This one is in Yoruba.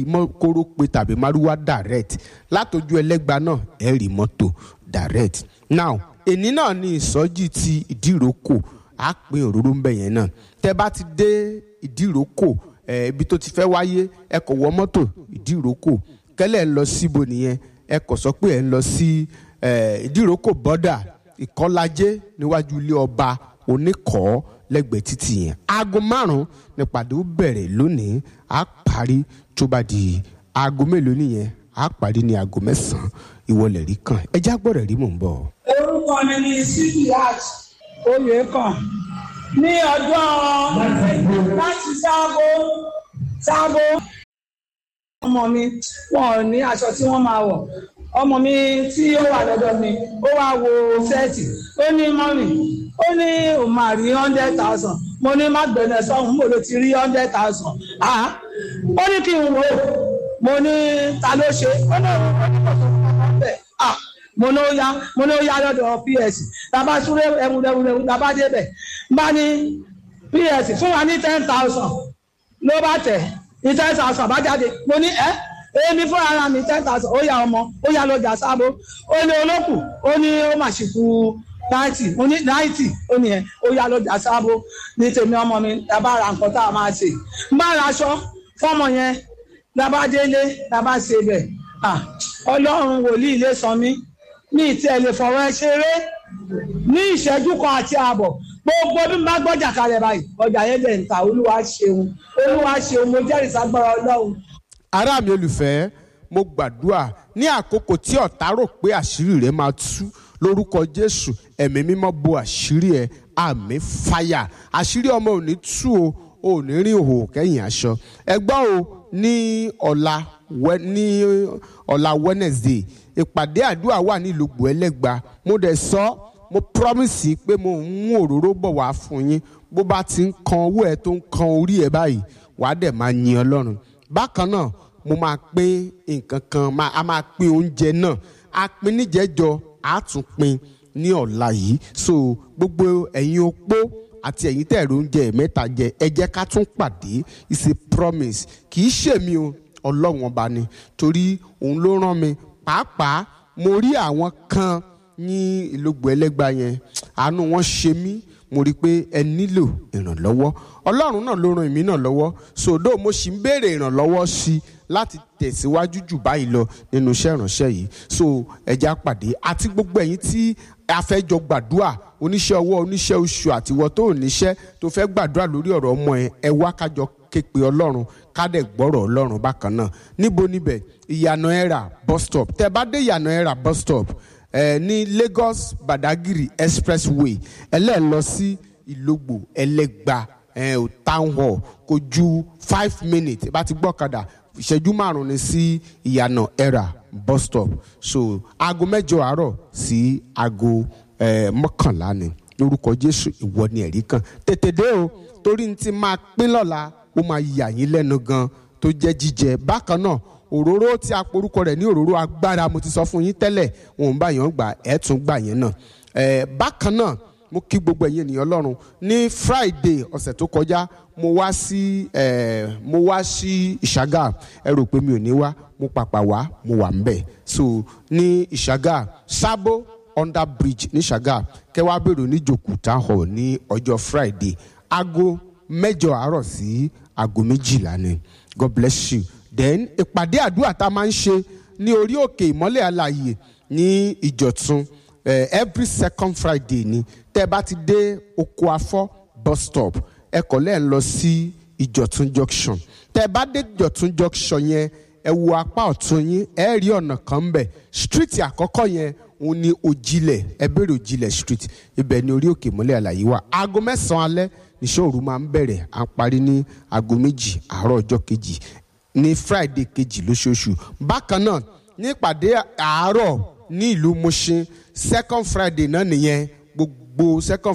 mọ́kóró pé tàbí márúwá direct látọjú ẹlẹ́gba náà ẹ rí mọ́tò direct now èní náà ní ìsọjí ti ìdíròkò á pín òróró ń bẹ̀ yẹn náà tẹ́ bá ti dé ìdíròkò ẹ ibi tó ti fẹ́ wáyé ẹ kò wọ mọ́tò ìdíròkò kẹ́lẹ́ ń lọ síbo nìyẹn ẹ kò sọ pé ẹ ń lọ sí ìdíròkò bọ́dà ìkọ́lájé níwájú ilé ọba oníkọ́ lẹ́gbẹ̀ẹ́ títì yẹn aago márùn-ún nípàdé ó bẹ̀rẹ̀ lónìí á parí tó bá di aago mélòó nìyẹn á parí ní aago mẹ́sàn-án ìwọlẹ̀ rí kan ẹ já gbọ́dọ̀ rí mò ń bọ̀. orúkọ mi ni sidiat oyèkàn ní ọjọ́ láti sáàbò sáàbò ọmọ mi wọn ò ní aṣọ tí wọ́n máa wọ̀ ọmọ mi tí ó wà lọ́dọ̀ mi ó wá wo sẹ́ẹ̀tì ó ní mọ́mì ó ní òun máa rí hundred thousand mo ní má gbẹ̀nẹ̀ sọ́hún mo ló ti rí hundred thousand ah ó ní kí n wò ó mo ní ta ló ṣe ó ní òun ó ní kò tó fún ọmọ bẹ́ẹ̀ ah mo ní ó yá mo ní ó yá lọ́dọ̀ ps tàbá súré ẹwùrẹ́wùrẹ́wù tàbá débẹ̀ bá ní ps fún wa ní ten thousand ló bá tẹ̀ ní ten thousand bá jáde mo ní ẹ́ èmi fún ara mi ten thousand ó yá ọmọ ó yá lọ́jà sábó ó ní olókù ó ní ó mà ṣì kú náìtì mo ní náìtì ó ní ẹ ó yá lọ́jà sábó ní tèmi ọmọ mi tàbá ra nǹkan tá a máa ṣe n bá ra aṣọ fọmọ yẹn tàbá délé tàbá ṣe bẹ̀ ọlọ́run wòlíì lè sọ mí ní ìtí ẹ lè fọwọ́ ẹ ṣeré ní ìṣẹ́jú kan àti ààbọ̀ gbogbo bí mo bá gbọ́jà kalẹ̀ báyìí ọjà yẹn lè ń ta olúwa ṣeun olúwa ṣeun mo jẹ́rìí sagbára ọlọ́run. ará mi olùfẹ́ mo gbàdúrà ní àkókò tí ọ̀tá rò pé àṣírí rẹ̀ máa tú lórúkọ jésù ẹ̀mí mímọ́ bo àṣírí ẹ̀ àmì fàyà àṣírí ọmọ ò ní tú o ò ní rí òhò kẹ́yìn aṣọ ẹgbọ́n o ní ọ̀la ní ọ̀la wednesday ìpàdé àdúrà wà ní ìlúgbò ẹlẹ́gba mo dẹ̀ sọ mo promise pé mo ń mú òróró bọ̀ wá fún yín bó bá ti ń kan owó ẹ tó ń kan orí ẹ báyìí wàá dẹ̀ máa yin ọlọ́run bákan náà mo máa pín nǹkan kan a máa pín oúnjẹ náà a pín níjẹ́jọ a tún pín ní ọ̀la yìí so gbogbo ẹ̀yin opó àti ẹ̀yin tẹ̀rọ oúnjẹ mẹ́ta jẹ ẹ jẹ́ ká tún pàdé it's a promise kì í ṣèmi o ọlọ́run ọba ni torí òun ló rán mi pàápàá mo rí àwọn kan ní ìlógbò ẹlẹ́gba yẹn àánú wọn ṣe mí mo rí i pé ẹ nílò ìrànlọ́wọ́ ọlọ́run náà ló ran èmi náà lọ́wọ́ sòdó mo sì ń béèrè ìrànlọ́wọ́ sí i láti tẹ̀síwájú jù báyìí lọ nínú iṣẹ́ ìránṣẹ́ yìí so ẹja pàdé àti gbogbo ẹ̀yin tí a fẹ́ jọ gbàdúrà oníṣẹ́ ọwọ́ oníṣẹ́ oṣù àtiwọ́ tó ò níṣẹ́ tó fẹ́ gbàdúrà lórí ọ̀rọ̀ ọmọ ẹ ẹ wá kájọ képe ọlọ́run kádẹ̀ gbọ́rọ̀ ọlọ́run bákan náà níbo níbẹ̀ ìyànà ẹ̀rà bus stop tẹ́ bá dé ìyànà ẹ̀rà bus stop ẹ ní Lagos Badagry expressway ẹlẹ́ẹ̀ lọ sí Ìlógbò Ẹlẹ́gba ẹ ò town hall kò ju five minutes bá ti gbọ́kadà ìṣẹ́jú márùn-ún ni sí ìyànà ẹ̀rà bus stop so aago mẹ́jọ àárọ̀ sí aago mọ́kànlá ni lórúkọ Jésù ìwọ ni ẹ̀rí kan tètè dé o torí ní ti máa pín lọ́la ó máa yà yín lẹ́nu gan tó jẹ́ jíjẹ bákan náà òróró tí a porúkọ rẹ̀ ní òróró agbára mo ti sọ fún yín tẹ́lẹ̀ òun bá yàn gbà ẹ̀ tún gbà yẹn náà ẹ̀ bákan náà mo kí gbogbo ẹ̀yin ènìyàn Ọlọ́run ní Friday ọ̀sẹ̀ tó kọjá mo wá sí ẹ̀ mo wá sí Ìṣàgà ẹ rò pé mi ò ní wá mo pàpà wá mo wà ńbẹ̀ so ní Ìṣàgà Sábó under bridge ní Ìṣàgà kẹwàá bèrò ní Jòkúta hall ní ọjọ́ Friday aago mẹ́jọ àárọ̀ sí aago méjìlá ni God bless you then ìpàdé àdúrà tá a máa ń ṣe ní orí òkè ìmọ́lẹ̀ àlàyé ní ìjọ̀tún eh, every second friday ni tẹ́ ẹ bá ti dé oko afọ́ bus stop ẹ kọ̀ lẹ́ẹ̀ lọ sí ìjọ̀tún junction tẹ́ ẹ bá dé ìjọ̀tún junction yẹn ẹ wo apá ọ̀tún yín ẹ rí ọ̀nà kan ń bẹ̀ street àkọ́kọ́ yẹn òun ni òjìlẹ̀ ẹ bẹ̀rẹ̀ òjìlẹ̀ street ibẹ̀ ni orí òkè ìmọ́lẹ̀ àlàyé wà aago mẹ́sàn-án alẹ́ níṣẹ́ òru máa ń bẹ̀rẹ̀ à ń parí ní aago méjì àárọ̀ ọjọ́ kejì ní friday kejì lóṣooṣù bákan náà ní ìpàdé àárọ̀ ní ìlú Mushin second friday náà nìyẹn gbogbo second